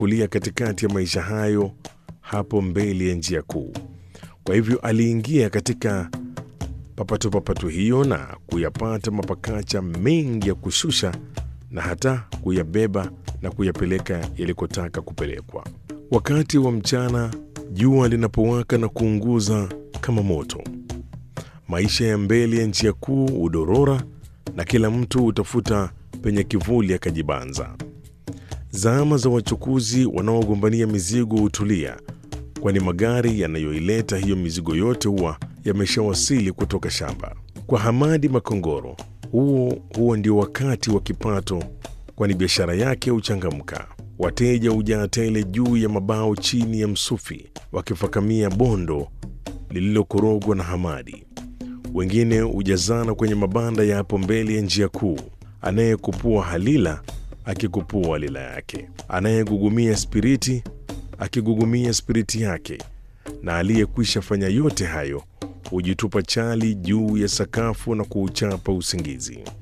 kulia katikati ya maisha hayo hapo mbele ya njia kuu. Kwa hivyo aliingia katika papatupapatu hiyo na kuyapata mapakacha mengi ya kushusha na hata kuyabeba na kuyapeleka yalikotaka kupelekwa. Wakati wa mchana, jua linapowaka na kuunguza kama moto, maisha ya mbele ya njia kuu hudorora na kila mtu hutafuta penye kivuli akajibanza. Zama za wachukuzi wanaogombania mizigo hutulia, kwani magari yanayoileta hiyo mizigo yote huwa yameshawasili kutoka shamba. Kwa Hamadi Makongoro, huo huo ndio wakati wa kipato, kwani biashara yake huchangamka. Wateja hujaa tele juu ya mabao chini ya msufi, wakifakamia bondo lililokorogwa na Hamadi. Wengine hujazana kwenye mabanda ya hapo mbele ya njia kuu, anayekupua halila akikupua halila yake, anayegugumia spiriti akigugumia spiriti yake, na aliyekwisha fanya yote hayo hujitupa chali juu ya sakafu na kuuchapa usingizi.